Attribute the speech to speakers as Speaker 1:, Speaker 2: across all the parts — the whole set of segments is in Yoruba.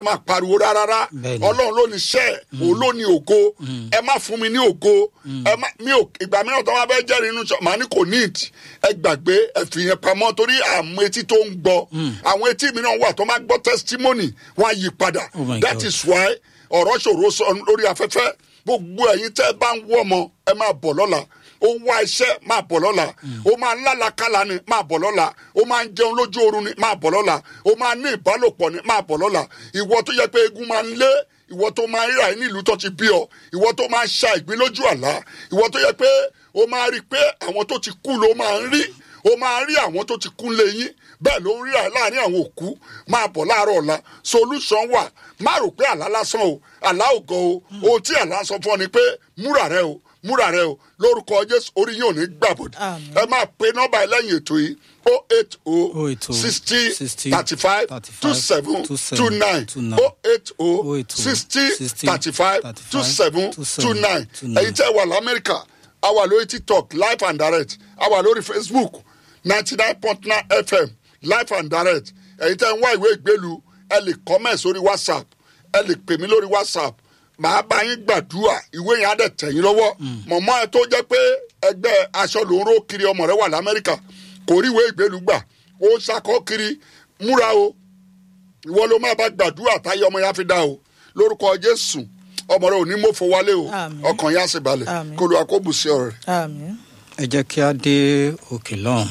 Speaker 1: máa pariwo rárá
Speaker 2: Bẹ́ẹ̀ni.
Speaker 1: ọlọ́run ló ní iṣẹ́ òun ló ní ògo ẹ má fún mi ní ògo ẹ má mi ò ìgbà mìíràn tó wá bẹ́ẹ̀ jẹ́rìí inú sọ màá ní kò ní ìdí ẹ gbàgbé ẹ fi yẹn pamọ́ torí àwọn etí tó ń gbọ́ àwọn etí mìíràn wà tó máa gbọ́ testimony wọ́n á yí padà
Speaker 2: Oh my
Speaker 1: that
Speaker 2: God.
Speaker 1: is why ọ̀rọ̀ ṣòro sọ lórí afẹ́fẹ́ gbogbo ẹ̀yin tẹ́ ẹ bá ń wọ́ ọmọ ẹ máa bọ̀ lọ́la ó ń wá iṣẹ́ máa bọ̀ lọ́la ó máa ń lálàkàlà ni máa bọ̀ lọ́la ó máa ń jẹun lójú oorun ni máa bọ̀ lọ́la ó máa ní ìbálòpọ̀ ni máa bọ̀ lọ́la ìwọ tó yẹ pé egun máa ń lé ìwọ tó máa ń ríra ẹ nílùú tó ti bí ọ ìwọ tó máa ń ṣa ìgbín lójú àlá ìwọ tó yẹ pé ó máa rí i pé àwọn tó ti kú ló máa ń rí ó máa rí àwọn tó ti kú lẹ́yìn bẹ́ẹ̀ ló ń rí láàrin àwọn òkú máa bọ̀ láàárọ̀ ọ̀la solution wà má rò pé àlá lásán o àlá ògo o ohun tí àlá sọ fún ọ ni pé múra rẹ o múra rẹ o lórúkọ jésù orí yóò ní gbàbọdè
Speaker 3: Àmín.
Speaker 1: ẹ máa pe nọ́mbà ẹ lẹ́yìn ètò yìí o eight o
Speaker 2: 080
Speaker 1: sixty
Speaker 2: 60
Speaker 1: thirty five two seven two nine o eight o
Speaker 2: 080
Speaker 1: sixty
Speaker 2: 60
Speaker 1: thirty five two seven two nine
Speaker 2: 29.
Speaker 1: ẹ̀yin tẹ́ wà lamẹ́ríkà a wà lórí tiktok live and direct a wà lórí facebook ninety nine point nine fm live and direct ẹ̀yin tẹ́ ń wá ìwé ìgbélu ẹ lè comment sórí whatsapp ẹ lè pè mí lórí whatsapp màá bá yín gbàdúrà ìwé yẹn á dẹ̀ tẹ̀ yín lọ́wọ́ mọ̀mọ́ ẹ tó jẹ́ pé ẹgbẹ́ aṣọ ló ń ró kiri ọmọ rẹ wà lamẹ́ríkà kò rí ìwé ìgbélu gbà ó ṣakọ́ kiri múra o ìwọ ló máa bá gbàdúrà táyé ọmọ yẹn á fi dá o lórúkọ jésù ọmọ rẹ ò ní mọ́fọ́ wálé o
Speaker 3: Àmín.
Speaker 1: ọkàn yẹn á sì balẹ̀
Speaker 3: Àmín.
Speaker 1: kó lu akóbùsí ọ̀rẹ́.
Speaker 3: àmín.
Speaker 2: ẹ jẹ́ kí á dé òkè lọ́hùn.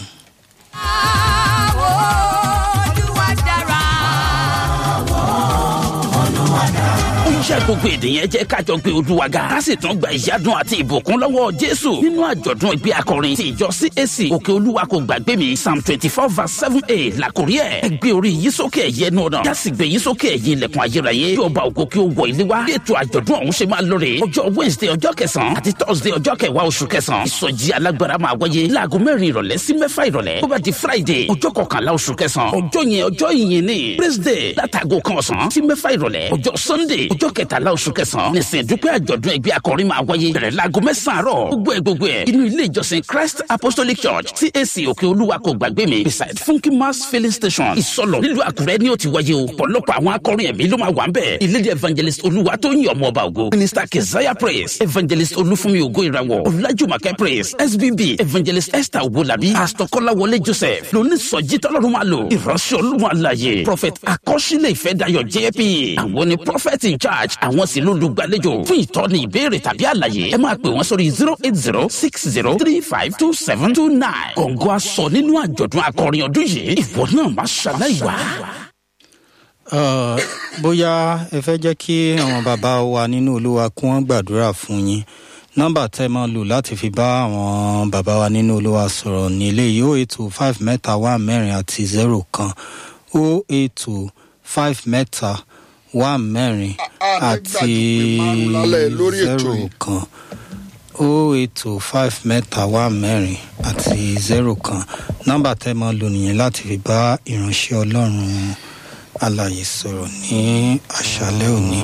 Speaker 4: iṣẹ́ gbogbo èdè yẹn jẹ́ kájọ gbé olúwa ga ká sì tún gba ìyádùn àti ìbùkún lọ́wọ́ jésù nínú àjọ̀dún ìgbé akọrin ti ìjọ cac òkè olúwa kò gbàgbé mi psalm twenty four verse seven a làkórí ẹ̀ ẹ gbé orí yìí sókè ẹ̀yẹ ẹnu ọ̀nà yá sì gbé yìí sókè ẹ̀yìn ilẹ̀kùn ayérayé kí ọba ògo kí ó wọ ilé wa bí ètò àjọ̀dún ọ̀hún ṣe máa lóore ọjọ́ wednesday ọjọ́ kẹsàn-án àti thursday ọjọ́ kẹwàá oṣù kẹsàn-án ìsọjí alágbára máa wáyé láago mẹ́rin ìrọ̀lẹ́ sí mẹ́fà ìrọ̀lẹ́ bó bá di friday ọjọ́ kọkànlá oṣù kẹsàn-án ọjọ́ yẹn ọjọ́ ìyìn ni praise day látago kan ọ̀sán sí mẹ́fà ìrọ̀lẹ́ ọjọ́ sunday ọjọ́ kẹtàlá oṣù kẹsàn-án nìsín dúpẹ́ àjọ̀dún ẹgbẹ́ akọrin máa wáyé bẹ̀rẹ̀ láago mẹ́sàn-án àárọ̀ gbogbo ẹ̀ gbogbo ẹ̀ inú ilé ìjọsìn christ apostolic church cac òkè olúwa kò gbàgbé mi beside funky mass filling station ìsọlọ nílùú àkúrẹ́ ni ó ti wáyé o pọ̀lọpọ̀ àwọn akọrin ẹ̀mí ló máa wà ń bẹ̀ ìlédè evangelist olúwa tó ń yàn ọmọ ọba ògo minister keziah praise evangelist olúfúnmi ògo ìràwọ̀ ọ̀làjùmọ̀kẹ́ praise sbb evangelist esther owolabi pastor kọ́láwọlé joseph lóní sọjí tọ́lọ́run máa lò ìránṣẹ́ olúwa àlàyé prophet akọ́ṣílẹ̀ ìfẹ́dayọ̀ jp àwọn ni prophet in charge àwọn sì ló lùgbàlejò fún ìtọ́ni ìbéèrè tàbí àlàyé ẹ máa pè wọ́n sórí zero eight zero six zero three five two seven two nine kọ̀ǹgọ́ aṣọ nínú àjọ̀dún akọrin ọdún yìí ìwọ náà má ṣàlàyé wá.
Speaker 2: Uh, bóyá ẹ fẹ́ jẹ́ kí àwọn bàbá wa nínú olúwa kí wọ́n gbàdúrà fún yín nọ́mbà tẹ́ máa lò láti fi bá àwọn bàbá wa nínú olúwa sọ̀rọ̀ ní eléyìí o eight two five mẹ́ta wá mẹ́rin àti zero kan o eight two five mẹ́ta wá mẹ́rin
Speaker 1: a ní
Speaker 2: àti
Speaker 1: gbàdúgbò márùn-ún lálẹ́ lórí ètò
Speaker 2: zero
Speaker 1: yìí.
Speaker 2: kan o eight two five mẹ́ta wá mẹ́rin àti zero kan nọ́mbà tẹ́ máa lò nìyẹn láti fi bá ìránṣẹ́ ọlọ́run alàyè sọ̀rọ̀ ní àṣálẹ́ òní.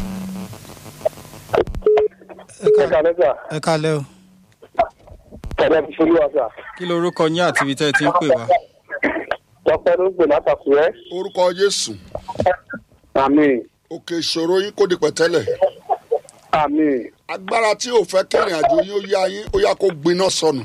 Speaker 2: Ẹ ká-
Speaker 5: ẹ̀ka lẹ́sà
Speaker 2: ẹ kálẹ́ o
Speaker 5: ẹ̀dá ti ṣolú wa sà.
Speaker 2: kí lorúkọ yín àti ibi tẹ́ ẹ ti ń pè wá.
Speaker 5: tọpẹ ló ń pè látàkùrẹ́.
Speaker 1: orúkọ jésù
Speaker 5: àmì
Speaker 1: òkè ìṣòro yín kò di pẹ̀tẹ́lẹ̀
Speaker 5: àmì
Speaker 1: agbára tí ò fẹ́ kẹrin àjò yín ó yá yín ó yá kó gbiná sọnù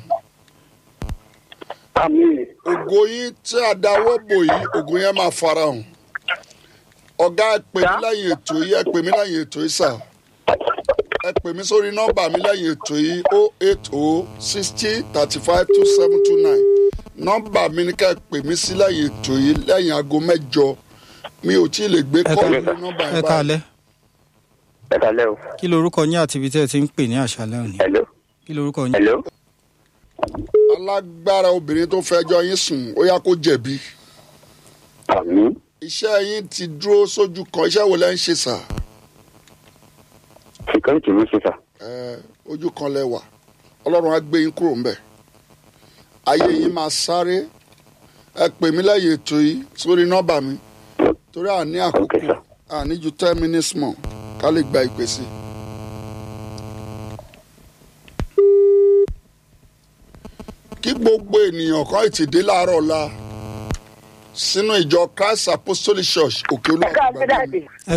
Speaker 5: àmì
Speaker 1: ògo yín tí a dáwọ́ bò yìí ògo yẹn máa farahàn ọ̀gá ẹ pè mí lẹ́yìn ètò yìí ẹ pè mí lẹ́yìn ètò yìí sà ẹ pè mí sórí nọ́mbà mi lẹ́yìn ètò yìí o eight o sixty thirty five two seven two nine nọ́mbà mi ni ká ẹ pè mí sí lẹ́yìn ètò yìí lẹ́yìn aago mẹ́jọ mi ò tí ì lè gbé
Speaker 2: Ẹ
Speaker 1: kọ́ọ̀lù
Speaker 2: ká-
Speaker 1: nọ́mbà
Speaker 2: ẹ
Speaker 1: yẹn báyìí
Speaker 2: kálẹ́
Speaker 5: ẹ̀ka lẹ́ o.
Speaker 2: kí lorúkọ yín àti ibi tẹ́ ẹ ti ń pè ní àṣálẹ́ òní.
Speaker 5: hello
Speaker 2: kí lorúkọ yín.
Speaker 5: hello.
Speaker 1: alágbára obìnrin tó fẹjọ́ yín sùn ó yá kó jẹ̀bi
Speaker 5: àmì
Speaker 1: iṣẹ́ yín ti dúró sójú kan iṣẹ́ wo lẹ́ ń ṣe sà
Speaker 5: security ló ṣe sà.
Speaker 1: ẹ ojú kan lẹ wà ọlọ́run á gbé yín kúrò ńbẹ̀ ayé yín máa sáré ẹ pè mí lẹ́yìn ètò yìí sórí nọ́mbà mi torí àní àkókò
Speaker 5: Okay, sir.
Speaker 1: àní ju ten minutes mọ̀ ká lè gba ìpè sí. kí gbogbo ènìyàn kan ti dé láàárọ̀ ọ̀la sínú ìjọ christ apostolic church òkè olúwa
Speaker 6: ẹ káàbọ̀ dáàdì
Speaker 2: ẹ